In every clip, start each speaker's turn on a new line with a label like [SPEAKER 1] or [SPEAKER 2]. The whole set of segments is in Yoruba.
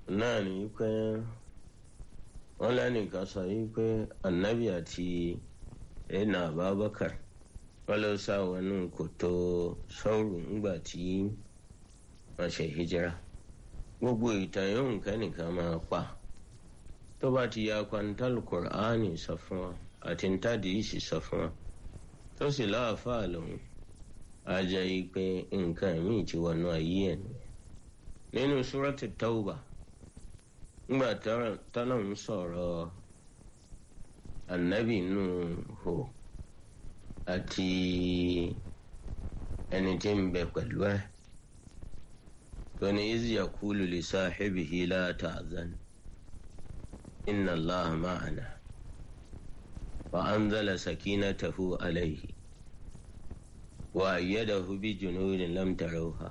[SPEAKER 1] náà ní pé wọ́n lẹ́nìkan sọ yìí pé anabi àti ẹ̀nà abubakar wọ́n lọ sá wọnú kòtò sọ́ọ̀rù ńgbà tí wọ́n ṣe hijira gbogbo ìtàn yóò kẹ́nìkan máa pa tó bá ti ya kwantal qur'ani sọ fún wa àti ntàdíìsì sọ fún wa tó sì láàfáà lòun á jẹ́ pé nǹkan míì ti wọnú ayé ẹ̀ nínú súrọ́tì tawba ńgbà tọ́lọ̀ ń sọ̀rọ̀ anabi nù hò àti ẹni tí ń bẹ pẹ̀lú ẹ̀ tóní izi yakulu li sahibihi la ta'zan inna allaha ma'ana wa anzala sakinatahu alayhi wa ayyadahu bi junudin lam tarawha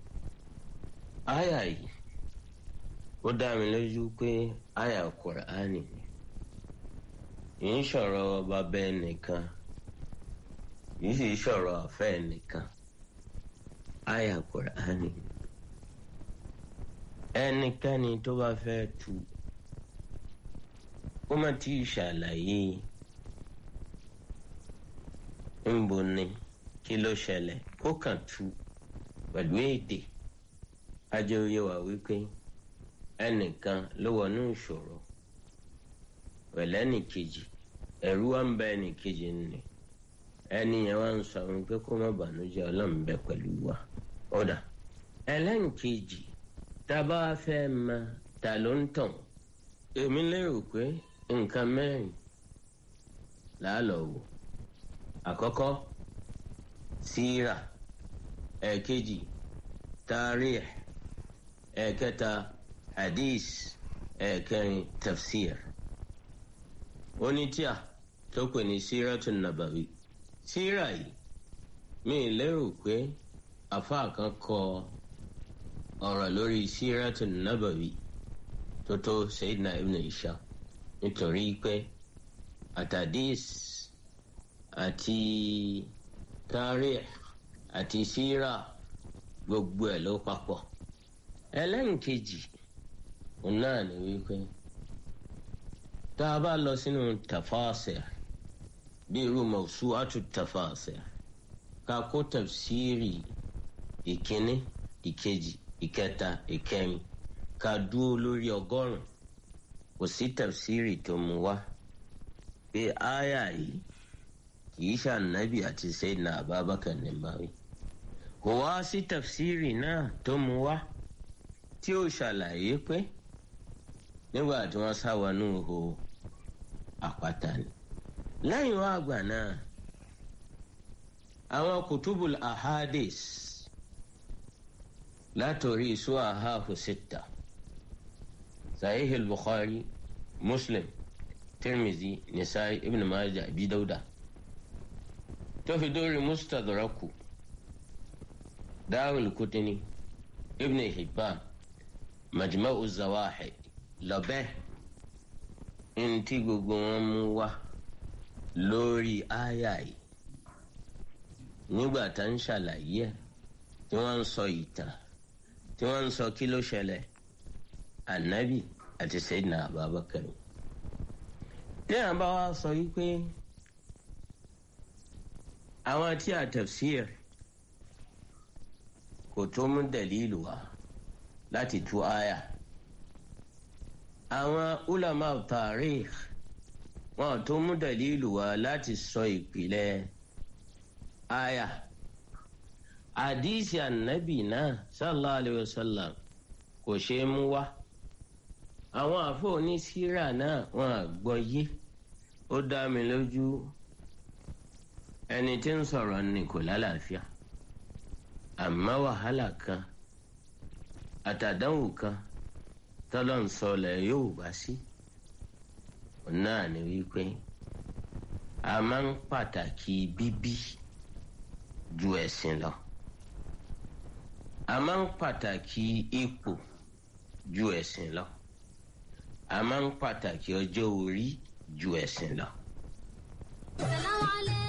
[SPEAKER 1] aya yìí ó dá mi lójú pé aya Qur'ani ni yìí ń sọ̀rọ̀ bàbá ẹnìkan yìí sì sọ̀rọ̀ àfẹ́ ẹnìkan aya Qur'ani ni ẹnikẹ́ni tó bá fẹ́ tu ó má tí ì ṣàlàyé ńbo ni kí ló ṣẹlẹ̀ kó kàn tu pẹ̀lú èdè ajẹ́ oyé wa wípé ẹnìkan ló wọnú ìṣòro pẹ̀lú ẹnìkejì ẹ̀rú wa ń bẹ ẹnìkejì nì ẹni yẹn wá ń sọ wípé kó má bànújẹ́ ọlọ́run bẹ pẹ̀lú wa ọ̀dà ẹlẹ́nkejì tá a bá fẹ́ mọ ta ló ń tàn èmi lérò pé nǹkan mẹ́rin làálọ̀ wò àkọ́kọ́ síra ẹ̀ẹ̀kejì tàríx ẹ̀ẹ̀kẹta hadith ẹ̀ẹ̀kẹrin tafsir onítíà tó pè ní síratun nabawi síra yìí mi lérò pé àfáà kan kọ ọ̀rọ̀ lórí síratun nabawi tó tó sayidina ibn isha nítorí pé àtàdís àti tàríx àti síra gbogbo ẹ̀ ló papọ̀ ẹlẹ́nkejì òun náà ni wípé tá a bá lọ sínú tafasir bí irú mawsu'atu tafasir ká kó tafsiri ìkíní ìkejì ìkẹta ìkẹrin ká dúró lórí ọgọ́rùn kò sí tafsiri tó mú wá pé áyà yìí kìí ṣànábì àti sayyidina abubakar ní báwí kò wá sí tafsiri náà tó mú wá tí ó ṣàlàyé pé nígbà tí wọ́n sá wọnú ihò àpáta ni lẹ́yìn wá àgbà náà àwọn kutubul ahadis látòrí isu ahahu sita sahih al-bukhari muslim tirmizi nisai ibn majah abi dauda tó fi dórí mustadraku dáwìl kutini ibn hibban majma'u zawahid lọ́bẹ̀ ntí gbogbo wọn mú wá lórí àyà yìí nígbà tá ń ṣàlàyé ẹ̀ tí wọ́n ń sọ ìtàn tí wọ́n ń sọ kí ló ṣẹlẹ̀ ànábì àti sayyidina abubakar tí àwọn bá wá sọ wípé àwọn tí a tafsir kò tó mú dalilu wá láti tú àyà àwọn ulama tarikh wọn tó mú dalilu wá láti sọ ìpìlẹ̀ àyà àdìsí ànábì náà sallallahu alayhi wa sallam kò ṣe é mú wá àwọn àfọ onísírà náà wọn àgbọ́ yé ó dá mi lójú ẹni tí ń sọ̀rọ̀ ni kò lálàáfíà àmọ́ wàhálà kan àtàdánwò kan tọ́lọ́ ń sọlẹ̀ yóò bá sí náà ni wípé a máa ń pàtàkì bíbí ju ẹ̀sìn lọ a máa ń pàtàkì ipò ju ẹ̀sìn lọ a máa ń pàtàkì ọjọ́ orí ju ẹ̀sìn lọ.
[SPEAKER 2] Salaam alaikum.